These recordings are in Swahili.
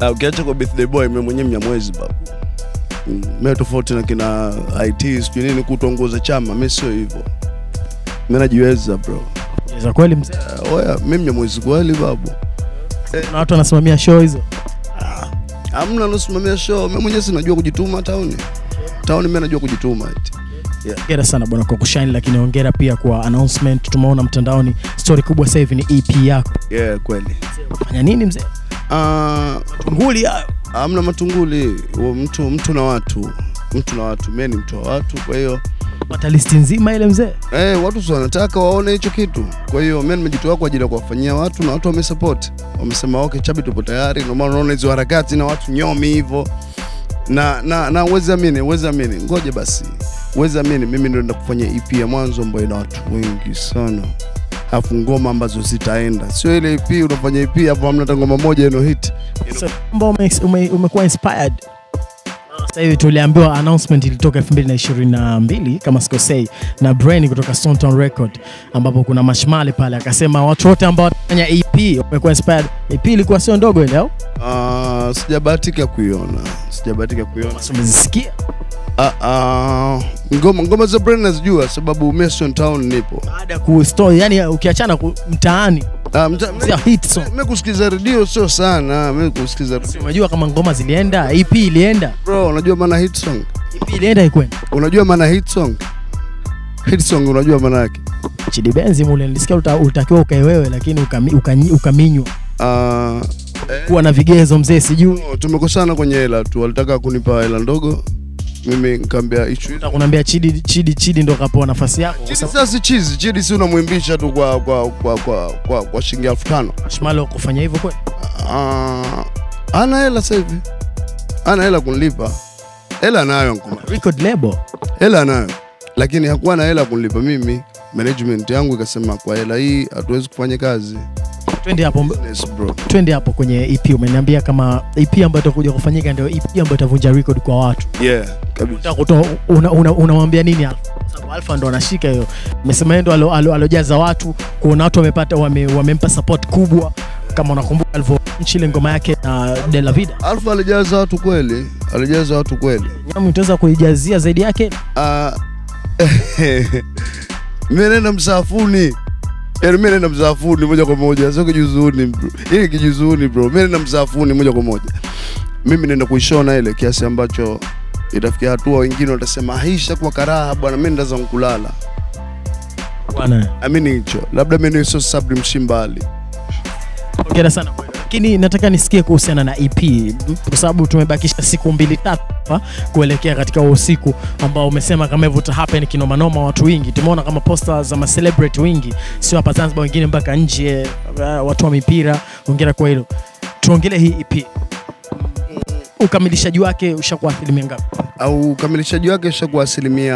Ah, ukiacha kwa birthday boy mimi mwenyewe mnyamwezi babu Mm, mimi tofauti na kina IT sijui nini kutongoza chama mimi sio hivyo mimi najiweza bro za kweli mzee Ah, oya mimi mnyamwezi kweli babu kuna watu wanasimamia show hizo hamna nasimamia show mimi mwenyewe sinajua kujituma tauni tauni mimi najua kujituma eti hongera sana bwana kwa kushine lakini hongera pia kwa announcement tumeona mtandaoni story kubwa sasa hivi ni ep yako yeah kweli fanya nini mzee Ah, nguli hayo hamna matunguli Huo mtu mtu na watu mtu na watu mimi ni mtu wa watu kwa hiyo pata listi nzima ile mzee Eh, watu si wanataka waone hicho kitu. Kwa hiyo mimi nimejitoa kwa ajili ya kuwafanyia watu na watu wamesupport. Wamesema okay, Chabi tupo tayari. Ndio maana unaona hizo harakati na watu nyomi hivyo. Na na na uwezi amini, uwezi amini. Ngoja basi. Uwezi amini mimi ndio naenda kufanya EP ya mwanzo ambayo ina watu wengi sana. Alafu ngoma ambazo zitaenda. Sio ile EP unafanya EP hapo hamna hata ngoma moja ino hit. so, kwamba ume, ume, umekuwa inspired sasa hivi tuliambiwa announcement ilitoka 2022 kama sikosei na Brain kutoka Stone Town Record ambapo kuna mashmali pale akasema watu wote ambao wanafanya EP wamekuwa inspired EP ilikuwa sio ndogo ile au Ah, sijabahatika kuiona. Sijabahatika kuiona. Basi umezisikia Ah, ah, ngoma ngoma za Brain nazijua sababu Mason Town nipo. baada ya kustory yani ukiachana ku, mtaani Ah, mta- sio hit song Mimi kusikiza redio sio sana, mimi kusikiza Si umejua kama ngoma zilienda EP ilienda bro, unajua maana hit song? EP ilienda ikwenda Unajua maana hit song? Hit song unajua maana yake? Chidi Benzi mule nilisikia uta- ulitakiwa ukae wewe lakini ukami, ukanyi, ukaminywa Ah, kuwa na vigezo mzee sijui eh, tumekosana kwenye hela tu, walitaka kunipa hela ndogo, mimi nikamwambia issue hizo. kunaambia Chidi Chidi Chidi ndo kapewa nafasi yako kwa Chidi sababu sasa si chizi, Chidi si unamwimbisha tu kwa kwa kwa kwa kwa, kwa shilingi elfu tano. Shmalo kufanya hivyo kweli Ah, ana hela sasa hivi, ana hela kunilipa, hela nayo nkuma record label hela nayo, lakini hakuwa na hela kunilipa mimi. Management yangu ikasema kwa hela hii hatuwezi kufanya kazi. twende hapo Yes, bro. twende hapo kwenye EP umeniambia kama EP ambayo itakuja kufanyika ndio EP ambayo itavunja record kwa watu Yeah, kabisa. Unataka kutoa una, una, unamwambia nini Alpha? Kwa sababu Alpha ndo anashika hiyo amesema yeye ndo alo- alo- alojaza watu kuona watu wamepata wame, wamempa support kubwa kama unakumbuka alivyonchi ile ngoma yake na De La Vida Alfa alijaza watu kweli, alijaza watu kweli. Nyamu utaweza kuijazia zaidi yake Ah, mimi nenda msafuni. Yaani mimi nenda msafuni moja kwa moja, sio kijuzuuni bro. Hii kijuzuuni bro. Mimi nenda msafuni moja kwa moja. Mimi nenda kuishona ile kiasi ambacho itafikia hatua wengine watasema haisha kwa karaha bwana, mimi ndaza kulala. bwana Amini hicho. Labda mimi ni sio sabri mshimbali. hongera sana bwana. lakini nataka nisikie kuhusiana na EP kwa sababu tumebakisha siku mbili tatu hapa kuelekea katika huo usiku ambao umesema kama hivyo uta happen kinomanoma watu wengi tumeona kama posta za ma celebrity wengi sio hapa Zanzibar wengine mpaka nje uh, watu wa mipira hongera kwa hilo tuongelee hii EP ukamilishaji wake ushakuwa asilimia ngapi au ukamilishaji wake ushakuwa asilimia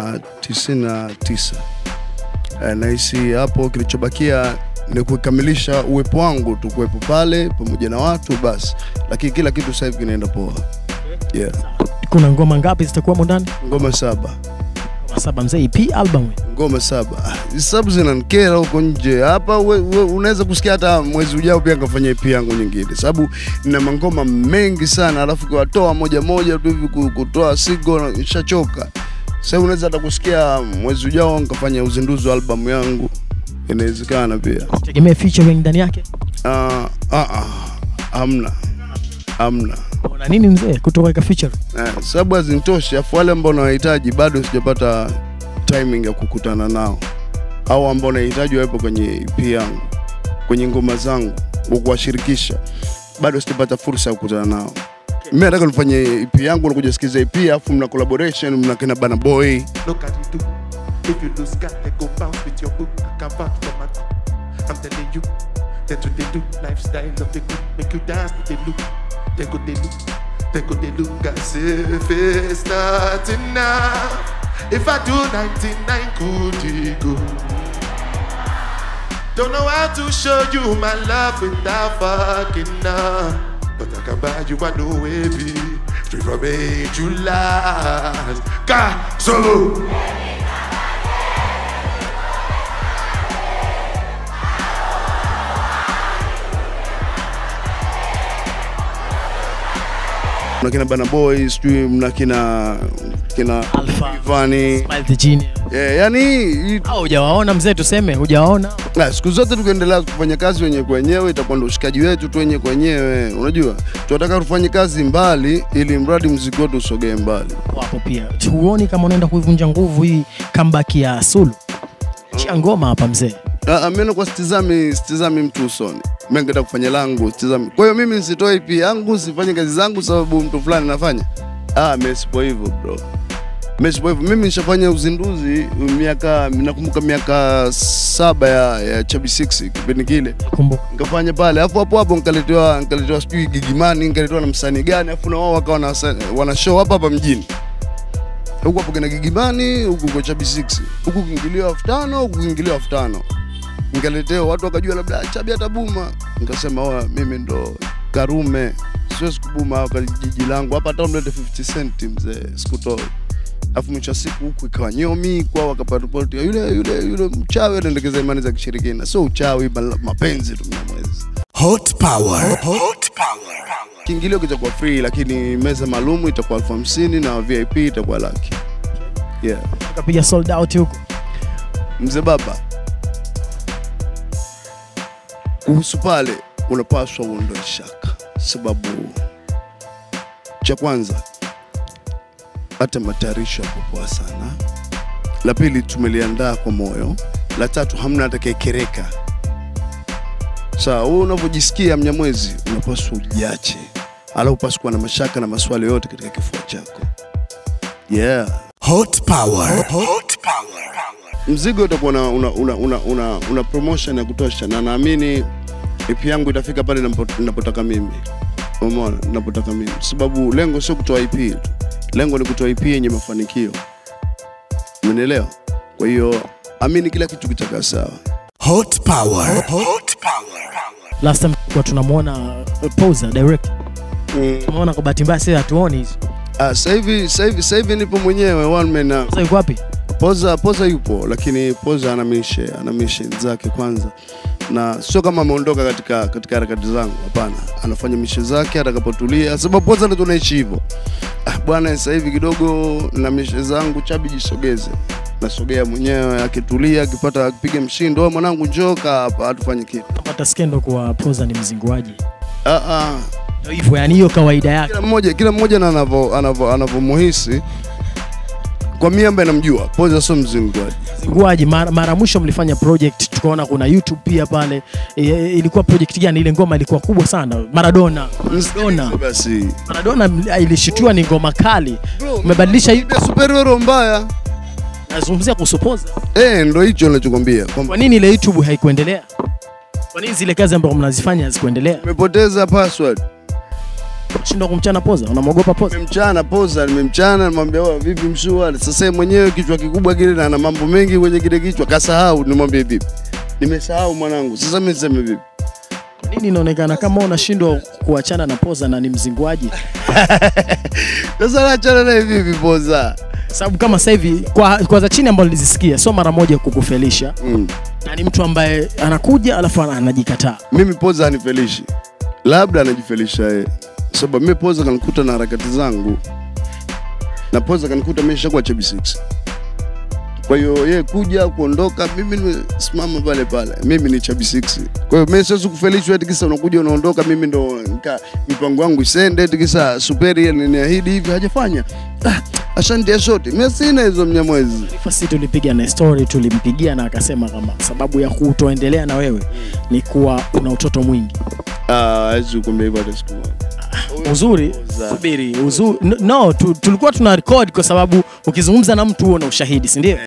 99. Eh, nahisi hapo kilichobakia ni kukamilisha uwepo wangu tu kuwepo pale pamoja na watu basi, lakini kila kitu sasa hivi kinaenda poa. Yeah. kuna ngoma ngapi zitakuwamo ndani Ngoma saba, ngoma saba mzee EP album ngoma saba. Ah, Hizi sababu zinanikera huko nje. Hapa we- we- unaweza kusikia hata mwezi ujao pia nikafanya EP yangu nyingine, sababu nina mangoma mengi sana, alafu kiwatoa moja moja tu hivi ku- kutoa sigo nishachoka. Sasa unaweza hata kusikia mwezi ujao nikafanya uzinduzi wa albamu yangu, inawezekana pia. tegemea featuring ndani yake Ah, ah, ah, hamna hamna una nini mzee kutoka kwa featuring eh, sababu hazinitoshi, afu wale ambao nawahitaji bado sijapata timing ya kukutana nao, au ambao nahitaji wawepo kwenye EP yangu, kwenye ngoma zangu, wa kuwashirikisha, bado sijapata fursa ya kukutana nao. Mimi nataka nifanye EP yangu, nakuja sikiza EP, afu mna collaboration, mna kina Bana Boy Look at you do. If you lose God, they go bounce with your book. I can vouch for my crew. I'm telling you, that's what they do. Lifestyle of the good, make you dance to the look. They go they look, they go they look as if it's not enough. If I do 99, could it go? Don't know how to show you my love without fucking up. But I can buy you a new baby. Straight from A to last. God, solo. mna kina Bana Boy, sijui mna kina kina Alpha. Ivani. Smile the Genius. Yeah, yani hii- Au hujawaona mzee, tuseme hujawaona? na siku zote tukiendelea kufanya kazi wenyewe kwa wenyewe itakuwa ndo ushikaji wetu tu wenyewe kwa wenyewe. Unajua, tunataka tufanye kazi mbali ili mradi mziki wetu usogee mbali. Wapo pia. Huoni kama unaenda kuivunja nguvu hii comeback ya Sulu? Chia ngoma hapa mzee. Ah, Mimi nakuwa sitizami sitizami mtu usoni. Mimi ningetaka kufanya langu, sitizami. Kwa hiyo mimi nisitoe EP yangu, sifanye kazi zangu sababu mtu fulani anafanya. Ah, mimi sipo hivyo bro. Mimi sipo hivyo. Mimi nishafanya uzinduzi miaka nakumbuka miaka saba ya, ya Chubby 6 kipindi kile. Kumbuka. Nikafanya pale. Alafu hapo hapo nikaletewa nikaletewa sijui Gigimani, nikaletewa na msanii gani, alafu na wao wakawa na wana show hapa hapa mjini. Huku hapo kina Gigimani, huku kwa Chubby 6. Huku kiingilio elfu tano, huku kiingilio elfu tano nikaletewa watu wakajua labda "Ah, Chabi atabuma. Nikasema oa, mimi ndo Karume, siwezi kubuma hapa jiji langu hapa, hata mlete 50 cent mzee, sikutoi. Alafu mwisho wa siku huku ikawa nyomi kwa wakapata ripoti ya yule yule yule mchawi anaendekeza imani za kishirikina. Sio uchawi, bali mapenzi tu mnamwezi. Hot power. Hot power. Kiingilio kitakuwa free, lakini meza maalum itakuwa elfu hamsini na VIP itakuwa laki. Yeah. Tukapiga sold out huko. Mzee baba, kuhusu pale unapaswa uondoe shaka, sababu cha kwanza hata matayarisho yako poa sana. La pili tumeliandaa kwa moyo. La tatu hamna atakayekereka. Sawa, wewe unavyojisikia Mnyamwezi unapaswa ujiache, ala upaswa kuwa na mashaka na maswali yote katika kifua chako. Yeah. Hot power. Hot power. mzigo utakuwa una, una, una, una, una, una promotion ya kutosha na naamini EP yangu itafika pale napo- napotaka mimi umeona napotaka mimi sababu lengo sio kutoa EP tu lengo ni kutoa EP yenye mafanikio umenielewa kwa hiyo amini kila kitu kitakaa sawa Hot power. Hot power. Last time kwa tunamwona uh, Poza direct. Tumeona kwa bahati mbaya sasa hatuoni hizo. Ah, sasa hivi sasa hivi sasa hivi nipo mwenyewe one man na Sasa yuko wapi? Poza Poza yupo lakini Poza ana mishe ana mishe zake kwanza, na sio kama ameondoka katika katika harakati zangu, hapana, anafanya mishe zake atakapotulia, sababu Poza ndo tunaishi hivyo. Ah, bwana, sasa hivi kidogo na mishe zangu, Chabi jisogeze, nasogea mwenyewe, akitulia, akipata akipiga mshindo, "Wewe mwanangu, njoo kaa hapa, hatufanye kitu. Napata skendo kwa Poza ni mzinguaji. Ah, ah, Ndio hivyo, yani hiyo kawaida yake. kila mmoja kila mmoja na anavyo anavyo anavyomuhisi. Kwa mimi ambaye namjua, Poza sio mzinguaji. Mzinguaji mara, mara mwisho mlifanya project tukaona kuna YouTube pia pale. E, ilikuwa project gani? Ile ngoma ilikuwa kubwa sana. Maradona. Maradona. Basi Maradona mli- ilishutiwa ni ngoma kali. Umebadilisha hiyo. Ile superior mbaya. Nazungumzia kuhusu Poza. Eh, ndo hicho ninachokwambia kwamba Kwa nini ile YouTube haikuendelea? Kwa nini zile kazi ambazo mnazifanya hazikuendelea? nimepoteza password. Shindwa kumchana Poza, unamwogopa Poza? Nimemchana poza, nimemchana, nimwambia wewe vipi mshua? Sasa yeye mwenyewe kichwa kikubwa kile na ana mambo mengi kwenye kile kichwa, kasahau. Nimwambie vipi? Nimesahau mwanangu. Sasa mimi niseme vipi? Kwa nini inaonekana kama unashindwa kuachana na Poza na ni mzinguaji? Sasa naachana naye vipi poza? Sababu kama sasa hivi kwa, kwa za chini ambazo nilizisikia sio mara moja kukufelisha Mm. na ni mtu ambaye anakuja alafu ana- anajikataa. Mimi poza hanifelishi, labda anajifelisha yeye, sababu mimi poza kanikuta na harakati zangu, na poza kanikuta mimi nishakuwa Chubby Six. Kwa hiyo yeye kuja kuondoka, mimi nimesimama pale pale, mimi ni Chubby Six. Kwa hiyo mimi siwezi kufelishwa eti kisa unakuja unaondoka, mimi ndo nika mipango yangu isende eti kisa superi aliniahidi hivi hajafanya. Ah, ashantia shoti, mimi sina hizo mnyamwezi. Fasi tulipiga na story, tulimpigia na akasema kama sababu ya kutoendelea na wewe ni kuwa una utoto mwingi. Ah, hawezi kukuambia hivyo hata siku moja. Uzuri, Poza. subiri, uzuri, no, tu, tulikuwa tuna record kwa sababu ukizungumza na mtu huo na ushahidi, si ndio?